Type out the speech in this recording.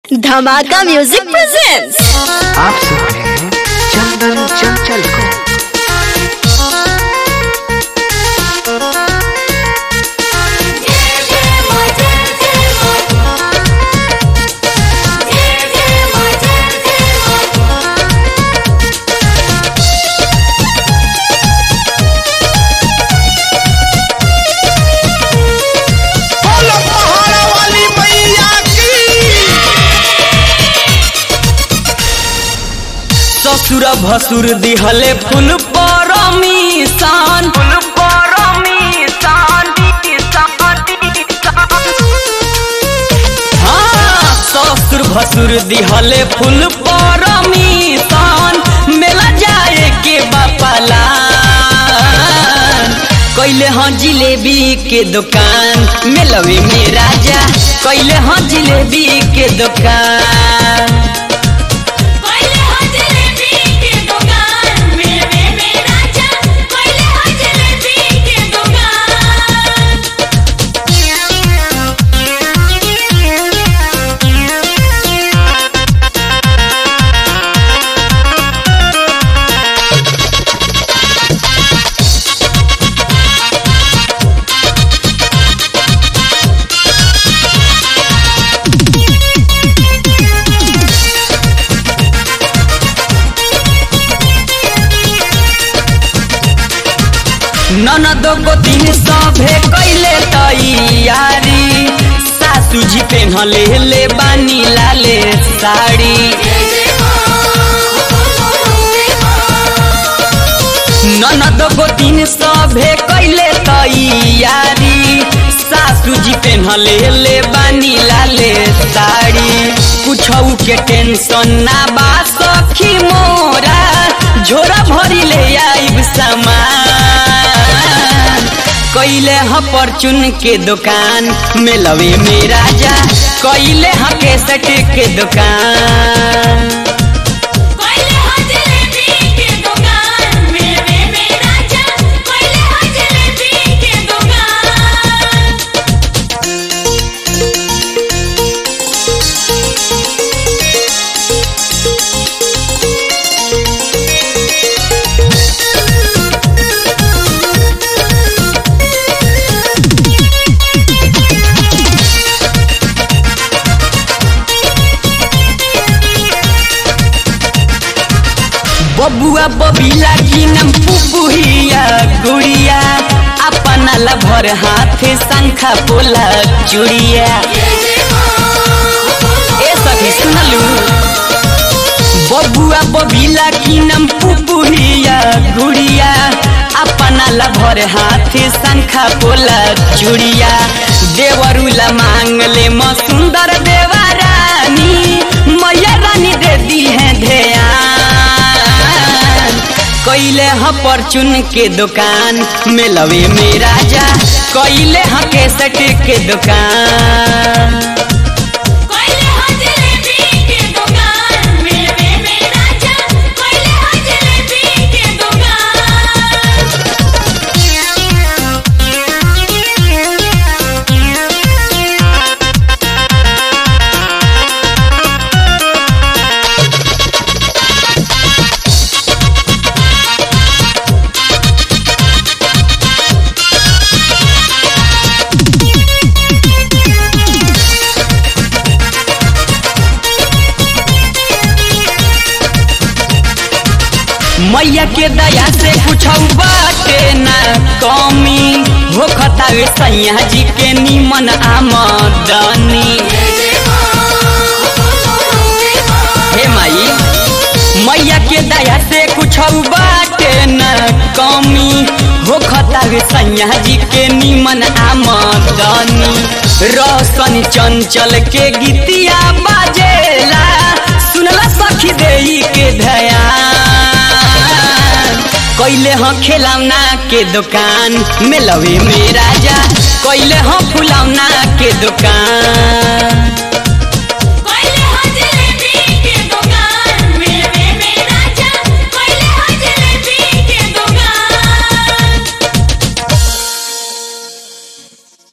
धमाका music presents आप सुन रहे हैं चंदन चंचल को बोलो पहाड़ा वाली मैया की ससुर भसुर दिहले फुल परमिशन फुल परमिशन हाँ ससुर भसुर दिहले फुल परमिशन मेला जाए के बापाला कैले हाँ जिलेबी के दुकान मेलवे में राजा कैले हाँ जिलेबी के दुकान कोइले हो जलेबी के दुकान मेरे में राजा कोइले हो जलेबी के दुकान ननद को दिन सभे कैले तैयारी सासू जी पेन्हले ले बानी लाले साड़ी ननद को दिन सभे कैले तैयारी सासू जी पेन्हले ले बानी लाले साड़ी कुछऊ के टेंशन ना बा सखी मोरा झोरा भरी ले आइब सामान कैले ह परचून के दुकान मेलवे में राजा कैले ह केसट के दुकान कोइले हो जलेबी के दुकान मेरे में राजा कोइले हो जलेबी के दुकान बबुआ बबीला की नम पुपुहिया गुड़िया अपना ला भर हाथ शंखा बोला चुड़िया ए सखी सुनलू बबुआ बबीला की नम पुपुहिया गुड़िया अपना ला भर हाथ शंखा बोला चुड़िया देवरुला मांग ले म सुंदर देवा रानी मैया रानी दे दी है ध्यान कैले ह परचून के दुकान मेलवे में राजा कैले ह केसट के दुकान कोइले हो जलेबी के दुकान मेरे में राजा कोइले हो जलेबी के दुकान मैया के दया से कुछ बाटे ना कमी हो खतावे सैया जी के निमन आमदनी हे माई मैया के दया से कुछ बाटे न कमी हो खतावे सैया जी के निमन आमदनी रोशन चंचल के गीतिया बाजेला सुनला सखी देई के ध्यान कैले ह खिलौना के दुकान मेलवे में राजा कैले ह फुलौना के दुकान